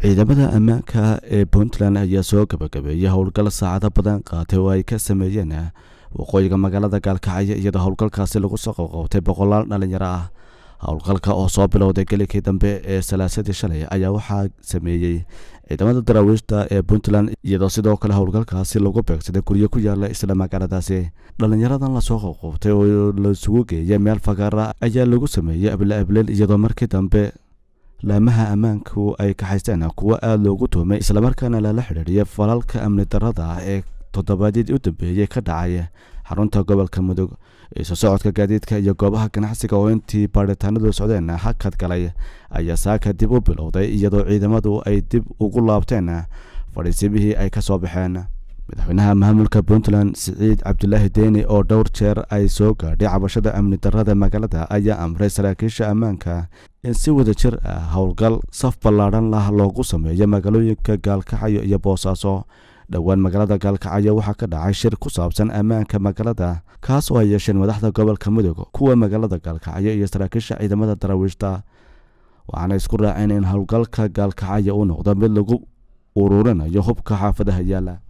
ciidamada ammaanka ee puntland ayaa soo gabagabeeyay howlgal saacado badan qaatay oo ay ka sameeyeen waqooyiga magaalada gaalkacyo iyadoo howlgalkaasi lagu soo qabqabtay boqolaal dhalinyaro ah howlgalka oo soo bilowday gelikii dambe ee salaasadii shalay ayaa waxaa sameeyey ciidamada daraawiishta ee puntland iyadoo sidoo kale howlgalkaasi lagu beegsaday guryo ku yaala isla magaaladaasi dhalinyaradan lasoo qabqabtay oo laisugu geeyay meel fagaara ayaa lagu sameeyey able ableel iyadoo markii dambe laamaha ammaanku ay kaxaysteen kuwo aada loogu tuumay islamarkaana lala xidhiidhiyay falalka amni darada ah ee toddobaadyadii u dambeeyey ka dhacay xarunta gobolka mudug isu socodka gaadiidka iyo goobaha ganacsiga oo intii baadhitaanadu socdeen hakad galay ayaa saaka dib u bilowday iyadoo ciidamadu ay dib ugu laabteen fadhiisimihii ay ka soo baxeen madaxweynaha maamulka puntland siciid cabdulaahi deeni oo dhowr jeer ay soo gaadhay cabashada amni darada magaalada ayaa amray saraakiisha ammaanka in si wada jir ah howlgal saf ballaadhan lah loogu sameeyo magaalooyinka gaalkacyo iyo boosaaso dhowaan magaalada gaalkacyo waxaa ka dhacay shir ku saabsan ammaanka magaalada kaas oo ay yeesheen madaxda gobolka mudug kuwa magaalada gaalkacyo iyo saraakiisha ciidamada daraawiishta waxaana isku raaceen in howlgalka gaalkacyo uu noqdo mid lagu ururinayo hubka xaafadaha yaala